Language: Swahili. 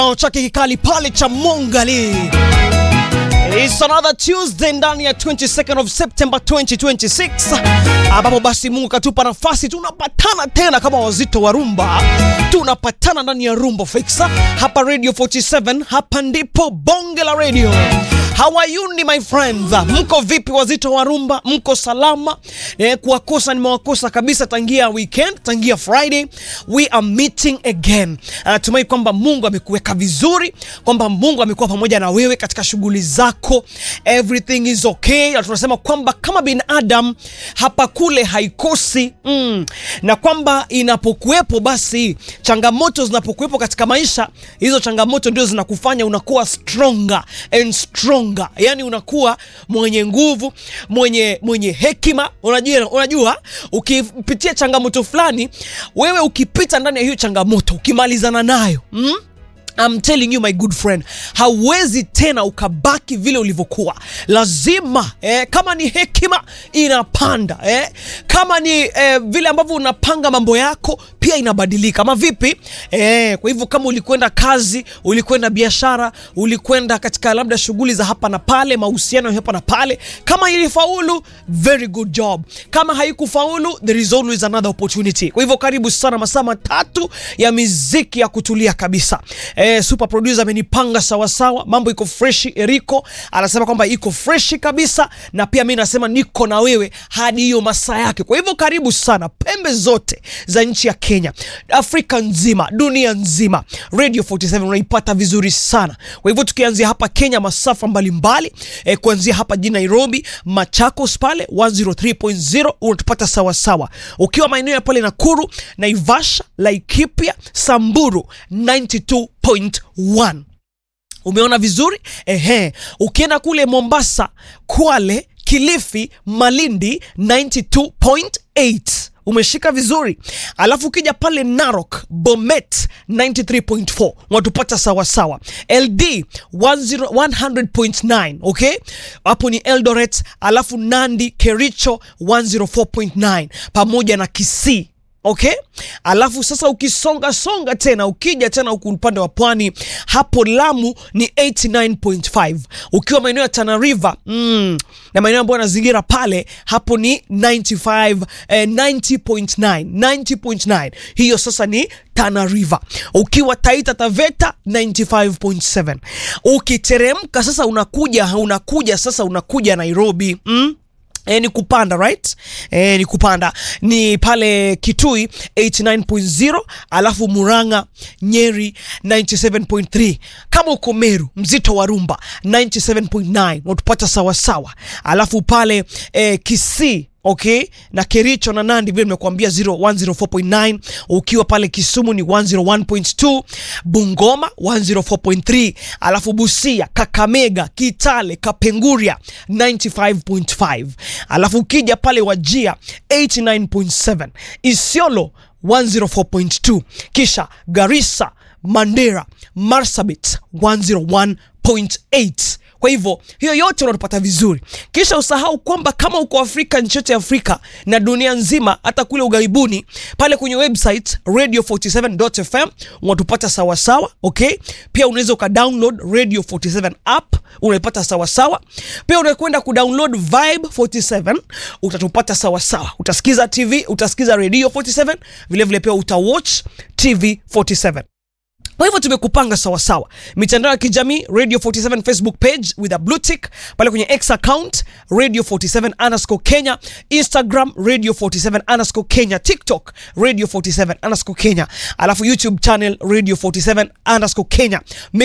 chake kikali pale cha Mongali. It's another Tuesday ndani ya 22nd of September 2026 ambapo basi Mungu katupa nafasi tunapatana tena kama wazito wa rumba, tunapatana ndani ya Rumba Fixa hapa Radio 47. Hapa ndipo bonge la radio. How are you ni my friends? Mko vipi wazito wa rumba? Mko salama? Eh, kuwakosa nimewakosa kabisa tangia weekend, tangia Friday. We are meeting again. Natumai kwamba Mungu amekuweka vizuri, kwamba Mungu amekuwa pamoja na wewe katika shughuli zako. Everything is okay. Na tunasema kwamba kama binadamu hapa kule haikosi mm, na kwamba inapokuwepo basi changamoto zinapokuwepo katika maisha, hizo changamoto ndio zinakufanya unakuwa stronger and stronger yani unakuwa mwenye nguvu mwenye mwenye hekima. Unajua, unajua ukipitia changamoto fulani, wewe ukipita ndani ya hiyo changamoto ukimalizana nayo mm? I'm telling you my good friend, hauwezi tena ukabaki vile ulivyokuwa. Lazima eh, kama ni hekima inapanda eh, kama ni eh, vile ambavyo unapanga mambo yako pia inabadilika, ama vipi eh? Kwa hivyo kama ulikwenda kazi, ulikwenda biashara, ulikwenda katika labda shughuli za hapa na pale, mahusiano ya hapa na pale, kama ilifaulu, very good job. Kama haikufaulu, there is always another opportunity. Kwa hivyo karibu sana, masaa matatu ya miziki ya kutulia kabisa. Eh, super producer amenipanga sawa sawa, mambo iko freshi. Eriko anasema kwamba iko freshi kabisa, na pia mimi nasema niko na wewe hadi hiyo masaa yake. Kwa hivyo karibu sana, pembe zote za nchi ya Kenya, Afrika nzima, dunia nzima, Radio 47 unaipata vizuri sana. Kwa hivyo tukianzia hapa Kenya, masafa mbalimbali eh, kuanzia hapa jijini Nairobi, Machakos pale 103.0 unatupata sawa sawa. Ukiwa maeneo ya pale Nakuru, Naivasha, Laikipia, Samburu 92.1 Umeona vizuri ehe. Ukienda kule Mombasa, Kwale, Kilifi, Malindi 92.8 umeshika vizuri. Alafu ukija pale Narok, Bomet 93.4 watupata sawasawa. LD 10 100.9 okay, hapo ni Eldoret. Alafu Nandi, Kericho 104.9 pamoja na Kisii Okay, alafu sasa ukisonga songa tena ukija tena huku upande wa pwani hapo Lamu ni 89.5, ukiwa maeneo ya Tana River mm, na maeneo ambayo yanazingira pale hapo ni 95 eh, 90.9 90.9, hiyo sasa ni Tana River. Ukiwa Taita Taveta 95.7, ukiteremka sasa unakuja unakuja sasa unakuja Nairobi mm? E, ni kupanda right? E, ni kupanda ni pale Kitui 89.0, alafu Murang'a, Nyeri 97.3. Kama uko Meru, mzito wa rumba 97.9 unatupata sawasawa, alafu pale e, Kisii Okay, na Kericho na Nandi vile nimekuambia 104.9. Ukiwa pale Kisumu ni 101.2, Bungoma 104.3, alafu Busia, Kakamega, Kitale, Kapenguria 95.5, alafu ukija pale Wajia 89.7, Isiolo 104.2, kisha Garissa, Mandera, Marsabit 101.8. Kwa hivyo hiyo yote unatupata vizuri, kisha usahau kwamba kama uko Afrika, nchi yote ya Afrika na dunia nzima, hata kule ughaibuni pale kwenye website radio47.fm unatupata sawasawa. Okay, pia unaweza ukadownload radio 47 app unaipata sawasawa. Pia unakwenda kudownload Vibe 47 utatupata sawasawa. Utasikiza TV, utasikiza radio 47 vilevile vile, pia utawatch TV 47. Kwa hivyo tumekupanga sawasawa. Mitandao ya kijamii Radio 47 Facebook page with a blue tick, pale kwenye X account Radio 47 underscore Kenya, Instagram Radio 47 underscore Kenya, TikTok Radio 47 underscore Kenya, alafu YouTube channel Radio 47 underscore Kenya.